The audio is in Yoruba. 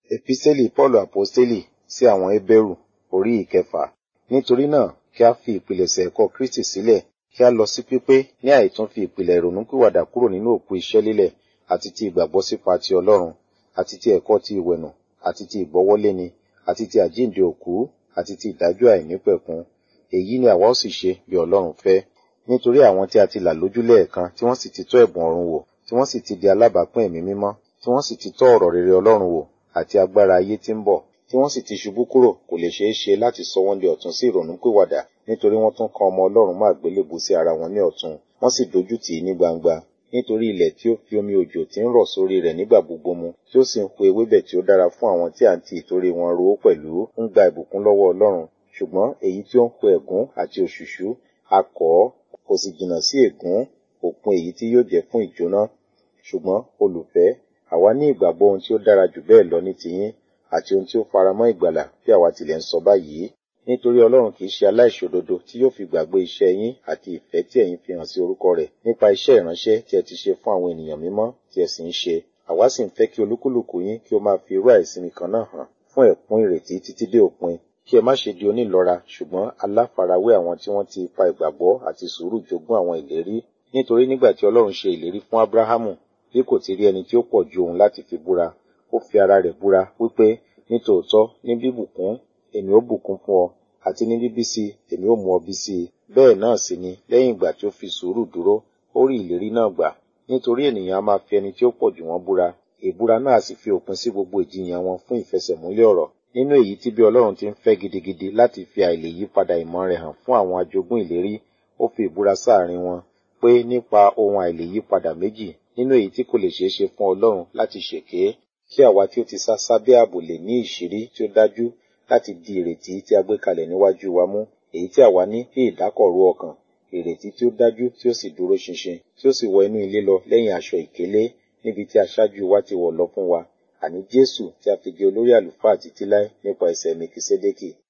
Epísẹ́lì Pọ́ọ̀lù Àpọ́stélì sí àwọn Hébérù orí ìkẹfà. Nítorí náà, kí a fi ìpilẹ̀ṣẹ̀ ẹ̀kọ́ Kristi sílẹ̀, kí a lọ sí pípé ní àìtún fi ìpìlẹ̀ ìrònúpìwàdà kúrò nínú òkú iṣẹ́ lílẹ̀ àti ti ìgbàgbọ́ sípa ti Ọlọ́run, àti ti ẹ̀kọ́ ti ìwẹ̀nù, àti ti ìgbọ́wọ́léni, àti ti àjíǹde òkú, àti ti ìdájọ́ àìnípẹ̀kun. Èyí ni àwa ó sì ṣe bí Ọlọ́run fẹ́. Nítorí àwọn tí a ti là lójú lẹ́ẹ̀kan tí wọ́n sì ti tọ́ ẹ̀bùn ọ̀run wò, tí wọ́n sì ti di alábàápín ẹ̀mí mímọ́, tí wọ́n sì ti tọ́ ọ̀rọ̀ rere Ọlọ́run wò àti agbára ayé tí ń bọ̀, tí wọ́n sì ti ṣubú kúrò kò lè ṣeé ṣe láti sọ wọ́n di ọ̀tun sí ìrònúpìwàdà nítorí wọ́n tún kan ọmọ Ọlọ́run mọ́ àgbélébùú sí ara wọn ní ọ̀tun, wọ́n sì dojú tì í ní gbangba. Nítorí ilẹ̀ tí ó fi omi òjò tí ń rọ̀ sórí rẹ̀ nígbà gbogbo mu, tí ó sì ń hu ewébẹ̀ tí ó dára fún àwọn tí à ń ti ìtorí wọn ro ó pẹ̀lú, ń gba ìbùkún lọ́wọ́ Ọlọ́run. Ṣùgbọ́n èyí tí ó ń hu ẹ̀gún àti òṣùṣú, a kọ̀ ọ́, kò sì jìnnà sí ègún, òpin èyí tí yóò jẹ́ fún ìjóná. Ṣùgbọ́n, olùfẹ́, àwa ní ìgbàgbọ́ ohun tí ó dára jù bẹ́ẹ̀ lọ ní tiyín, àti ohun tí ó faramọ́ ìgbàlà bí àwa tilẹ̀ ń sọ báyìí. Nítorí Ọlọ́run kì í ṣe aláìṣòdodo tí yóò fi gbàgbé iṣẹ́ yín àti ìfẹ́ tí ẹ̀yin fi hàn sí orúkọ rẹ̀ nípa iṣẹ́ ìránṣẹ́ tí ẹ ti ṣe fún àwọn ènìyàn mímọ́ tí ẹ sì ń ṣe. Àwa sì ń fẹ́ kí olúkúlùkù yín kí ó máa fi irú àìsinmi kan náà hàn fún ẹ̀kún ìrètí títí dé òpin. Kí ẹ má ṣe di onílọ́ra ṣùgbọ́n aláfarawé àwọn tí wọ́n ti ipa ìgbàgbọ́ àti sùúrù jogún àwọn ìlérí. Nítorí nígbà tí Ọlọ́run ṣe ìlérí fún Ábúráhámù, bí kò ti rí ẹni tí ó pọ̀ ju òun láti fi búra, ó fi ara rẹ̀ búra wípé nítòótọ́ ní bíbùkún èmi ó bùkún fún ọ àti ní bíbí sí èmi ó mú ọ bí sí i. Bẹ́ẹ̀ náà sì ni lẹ́yìn ìgbà tí ó fi sùúrù dúró, ó rí ìlérí náà gbà. Nítorí ènìyàn a máa fi ẹni tí ó pọ̀ jù wọ́n búra. Ìbúra náà sì fi òpin sí gbogbo ìjiyàn wọn fún ìfẹsẹ̀múlẹ̀ ọ̀rọ̀. Nínú èyí tí bí Ọlọ́run ti ń fẹ́ gidigidi láti fi àìlè yípadà ìmọ̀ rẹ̀ hàn fún àwọn ajogún ìlérí, ó fi ìbúra sáàrin wọn pé nípa ohun àìlè yípadà méjì nínú èyí tí kò lè ṣeé ṣe fún Ọlọ́run láti ṣèké, kí àwa tí ó ti sá sábẹ́ ààbò lè ní ìṣírí tí ó dájú láti di ìrètí tí a gbé kalẹ̀ níwájú wa mú, èyí tí àwa ní bí ìdákọ̀ró ọkàn, ìrètí tí ó dájú tí ó sì dúró ṣinṣin, tí ó sì wọ inú ilé lọ lẹ́yìn aṣọ ìkélé níbi tí aṣáájú wa ti wọ̀ lọ fún wa, àní Jésù tí a fi jẹ olórí àlùfáà títí láé nípa ẹsẹ̀ Mekisédékì.